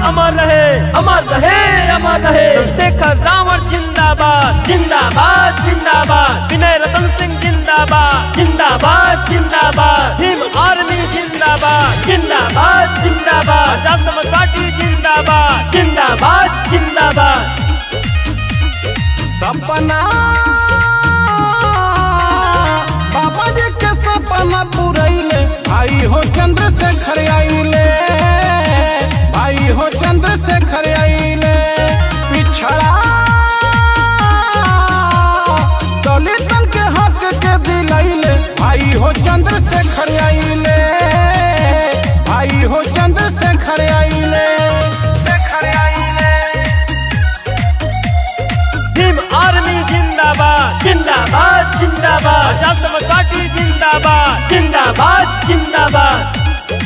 अमर रहे अमर रहे अमर रहे चंद्रशेखर रावण जिंदाबाद जिंदाबाद जिंदाबाद विनय रतन सिंह जिंदाबाद जिंदाबाद जिंदाबाद भीम आर्मी जिंदाबाद जिंदाबाद जिंदाबाद आजाद समाज पार्टी जिंदाबाद जिंदाबाद जिंदाबाद सपना बाबा जी के सपना पुरैले भाई हो चंद्रशेखर आइले भाई हो चंद्रशेखर आइले पिछड़ा दलितन के हक के दिलैले भाई हो चंद्रशेखर आइले भाई हो चंद्रशेखर आइले शेखर आइले भीम आर्मी जिंदाबाद जिंदाबाद जिंदाबाद आजाद समाज पार्टी जिंदाबाद जिंदाबाद जिंदाबाद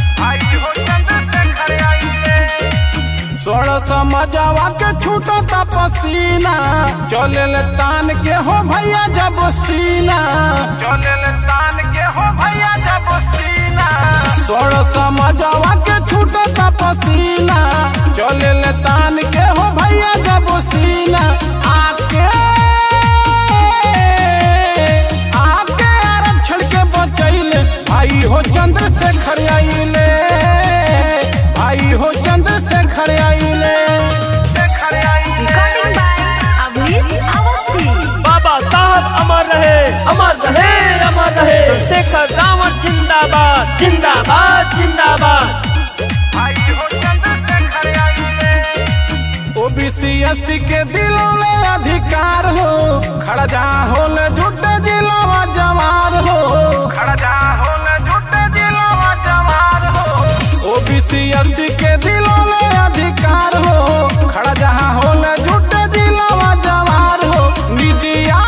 सोलह समझावा के छूटो ता पसीना चले ले तान के हो भैया जब सीना चले ले तान के हो भैया जब सीना सोलह समझावा के छूटो ता पसीना चले ले तान के हो भैया जब सीना आके आके आरक्षण के बचैले भाई हो चंद्रशेखर आइले भाई हो चंद्रशेखर आइले शेखर आइले Recording by Avnish Awasthi. बाबा साहब अमर रहे अमर रहे अमर रहे चंद्रशेखर रावण जिंदाबाद जिंदाबाद जिंदाबाद ओबीसी एससी के दिलों में अधिकार हो खड़ा जा होले जुटे जिलावा जवार हो खड़ा जा होले जुटे जिलावा जवार हो ओबीसी एससी के दिलों में अधिकार हो खड़ा जा होले जुटे जिलावा जवार हो निदिया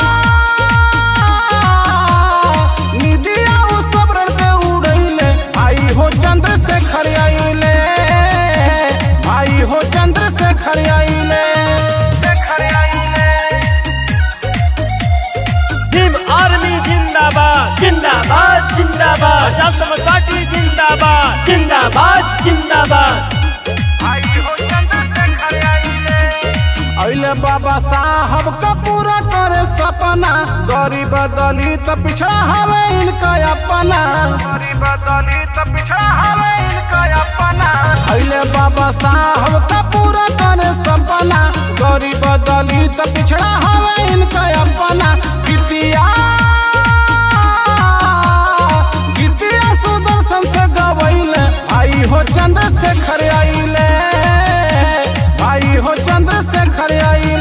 निदिया उस सबरन के उड़ैले आई हो चंद्रशेखर आइले भाई हो चंद्रशेखर आइले शेखर आइले भीम आर्मी जिंदाबाद जिंदाबाद जिंदाबाद आजाद समाज पार्टी जिंदाबाद जिंदाबाद जिंदाबाद अइले बाबा साहब का पूरा करे सपना गरीब दलित पिछड़ा हवे इनका अपना गरीब दलित पिछड़ा हवे इनका अपना अइले बाबा साहब का पूरा करे सपना गरीब दलित पिछड़ा हवे इनका अपना कितिया गीतिया सुदर्शन से गवैले भाई हो चंद्रशेखर आइले भाई हो चंद्रशेखर आइले